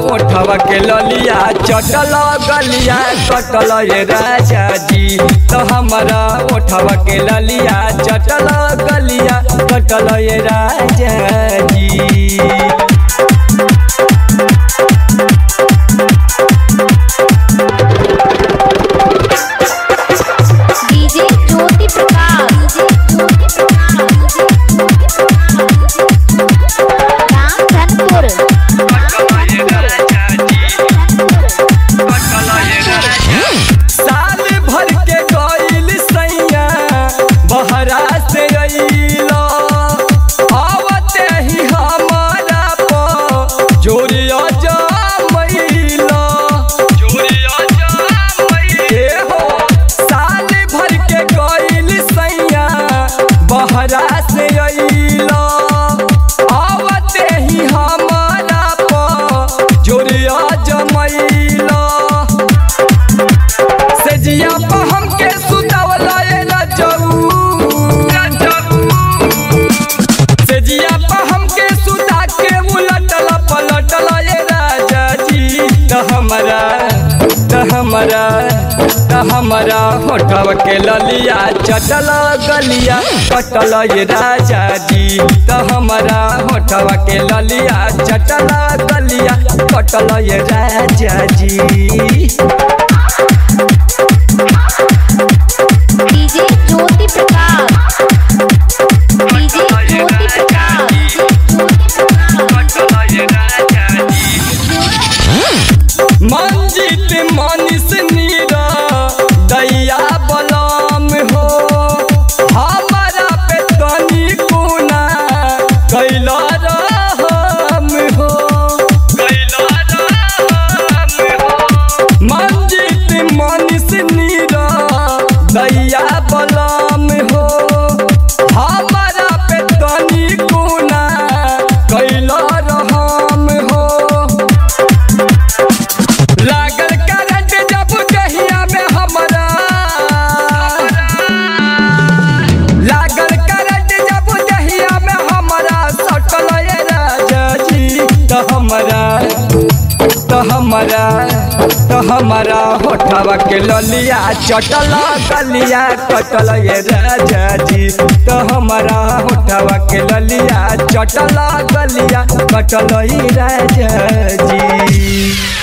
ओठवा के ललिया चटल गलिया कटल ये राजा जी तो हमारा ओठवा के ललिया चटल गलिया कटल ये राजा जी DJ Jyoti Prakash DJ Jyoti Prakash Ramdhanpur साल भर के गईल सैया बहरा से अइलो आवते ही हमारा प जोरिया जमैलो जोरिया जमैलो हो साल भर के गईल सैया बहरा से अइलो आवते ही हमारा प जोरिया जमैलो से जिया पर हमके सुतावला ए रजऊ से जिया पर हमके सुता के उलटल पलटल ए राजा जी त हमरा त हमरा त हमरा होठव के ललिया चटल गलिया कटल ये राजा जी त हमरा होठव के ललिया चटल गलिया कटल ये राजा जी डीजे ज्योति प्रकाश डीजे ज्योति प्रकाश ज्योति मंजित मनीष नीरा दैया बलम हो हमारा पे तनी गुना कैला रहम हो मंजित मनीष नीरा दैया बलम हो हमारा पे तनी गुना कैला रहम हो लागल करंट जब दहिया में हमरा लागल करंट जब दहिया में हमरा सटल ये राजा जी त हमरा त हमरा त हमरा होठवा के ललिया चटल गलिया कटल ये राजा जी त हमरा होठवा के ललिया चटल गलिया कटल ये राजा जी